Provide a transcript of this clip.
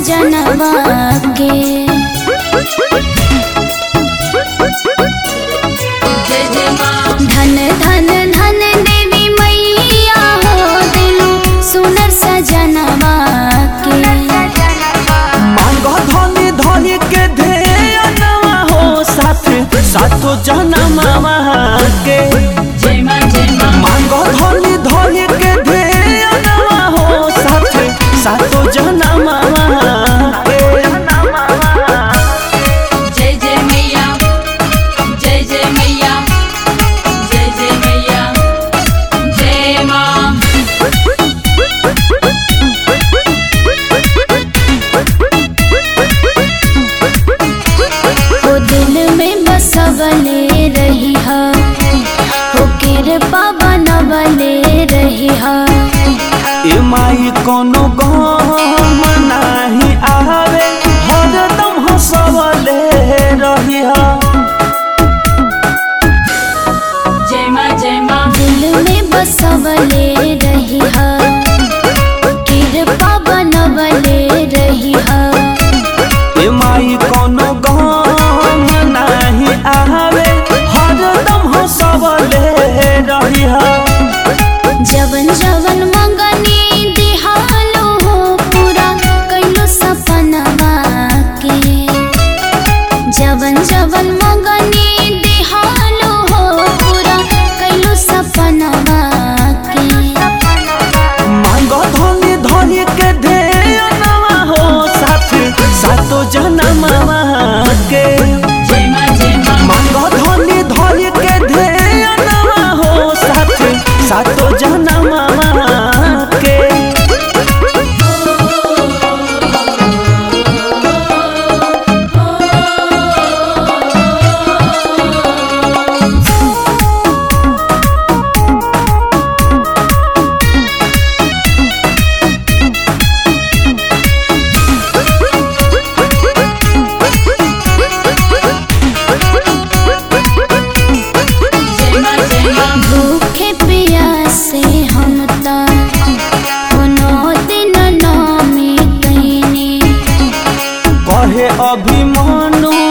सजनवा के जय जय माँ धन धन धन देवी मैया हो दिलु सुनर सजनवा के मांग धनी धनी के ध्यानवा हो साथ सातो जनमवा के जय माँ जय माँ मांग धनी धनी के ध्यानवा हो साथ सातो जनमवा के जय जय मैया जय जय मैया जय जय मैया जय माँ हो दिल में बसवले रही हा हो कृपा बनवले रही हा ए माई कोनो गम नाही आवे हरदम हंसवले रहिया जय माँ जय माँ दिल में बसवले रही हा कृपा बनवले रही हा ए माई कोनो गम नाही आवे हरदम हंसवले रहिया जवन जवन मंगनी दिहालो हो पूरा कैलो सपनवा के जवन जवन मंगनी दिहालो हो पूरा कैलो सपनवा के मांग धनी धनी के ध्यानवा हो साथ सातो जनमवा के जय माँ जय माँ मांग धनी धनी के ध्यानवा हो साथ सातो जनमवा के जय माँ जय माँ भूखे प्यासे हम ता कोनो दिन नामी कैनी कहे अभिमानु